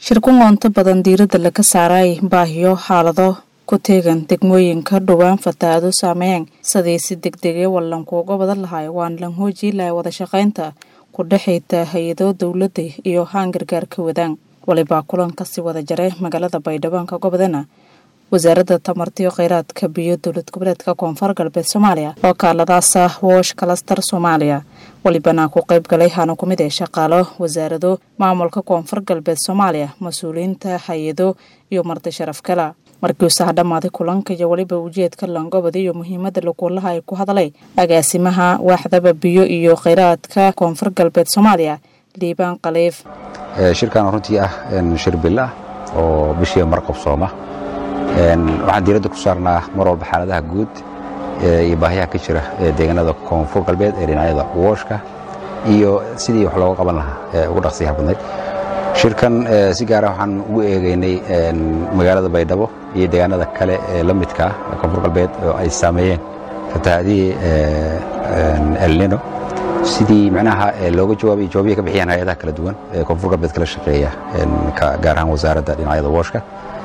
shirkun qoonto badan diiradda laga saaray baahiyo xaalado ku teegan degmooyinka dhowaan fatahaado saameeyeen sidii si degdegee wallankuuga badan lahay waan lan hoojii lahay wada shaqaynta ku dhexayta hay-ado dowladda iyo haan gargaar ka wadaan walibaa kulankasi wada jaray magaalada baydhaboonka gobodana wasaaradda tamartiyo kheyraadka biyo dowlad goboleedka koonfur galbeed soomaaliya oo kaaladaasa woosh kalastar soomaaliya walibana ku qayb galay hana ku mid ee shaqaalo wasaarado maamulka koonfur galbeed soomaaliya mas-uuliyiinta hay-ado iyo marti sharaf kala markiiusaha dhammaaday kulanka iyo weliba ujeedka langobada iyo muhiimada lakuulaha ay ku hadlay agaasimaha waaxdaba biyo iyo kheyraadka koonfur galbeed soomaaliya liibaan khaliif shirkan runtii ah shir bil ah oo bishii marqabsooma waxaan diiradda ku saarnaa mar walba xaaladaha guud iyo baahiyaha ka jira deegaanada koonfur galbeed ee dhinacyada wooshka iyo sidii wax looga qaban lahaa ugu dhaqsiyaha badnayd shirkan si gaara waxaan ugu eegaynay magaalada baydhabo iyo deegaanada kale ee la midka ah koonfur galbeed oo ay saameeyeen fatahaadihii elnino sidii micnaha looga jawaabay jawaabiya ka bixiyaan hay-adaha kala duwan ee koonfur galbeed kala shaqeeya gaar ahaan wasaaradda dhinacyada wooshka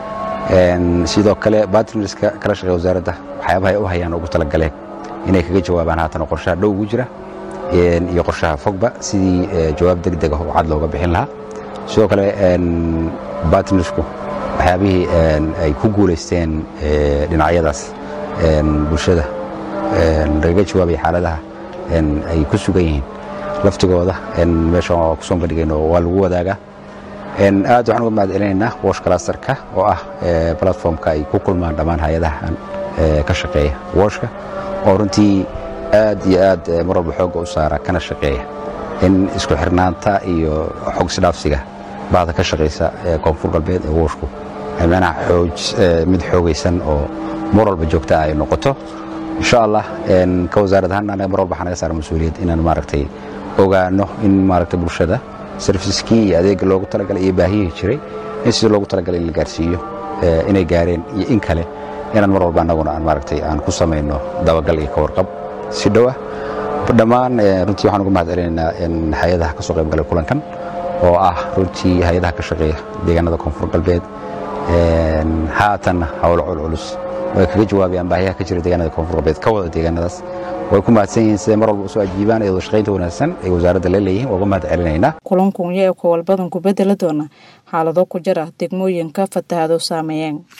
sidoo kale batriniska kala shaqeeya wasaaradda waxyaabaha ay u hayaan ugu talagaleen inay kaga jawaabaan haatan qorshaha dhow ugu jira iyo qorshaha fogba sidii jawaab deg deg ah oo cad looga bixin lahaa sidoo kale batrinisku waxyaabihii ay ku guulaysteen dhinacyadaas bulshada lagaga jawaabaya xaaladaha ay ku sugan yihiin laftigooda meesha waa ku soo bandhigayno waa lagu wadaagaa aad waxaan uga mahad celinaynaa wosh clastarka oo ah platformka ay ku kulmaan dhammaan hay-adahan ka shaqeeya woshka oo runtii aad iyo aad mar walba xoogga u saara kana shaqeeya in isku xirnaanta iyo xog isdhaafsiga bahda ka shaqaysa koonfur galbeed ee woshku manaha mid xoogaysan oo mar walba joogta ay noqoto insha allah ka wasaarad ahaan anaga mar walba waxaa naga saara mas-uuliyad inaan maaragtay ogaano in maaragtay bulshada serviskii iyo adeega loogu talagalay iyo baahiyihii jiray in sidii loogu talagalay in la gaarsiiyo inay gaareen iyo in kale inaan mar walba annaguna aan maaragtay aan ku samayno dabagal iyo ka warqab si dhowa dhammaan runtii waxaan uga mahad celinaynaa hay-adaha ka soo qayb galay kulankan oo ah runtii hay-adaha ka shaqeeya deegaanada koonfur galbeed haatanna howlo culculus way kaga jawaabayaan baahiyaha ka jira deegaanada koonfur galbeed ka wada deegaanadaas way ku mahadsan yihiin siday mar walba usoo ajiibaan ee wada shaqaynta wanaagsan ay wasaaradda la leeyihin waa uga mahad celinaynaa kulankunya ee kowalbadan ku bedela doona xaalado ku jira degmooyinka fatahaado saameeyeen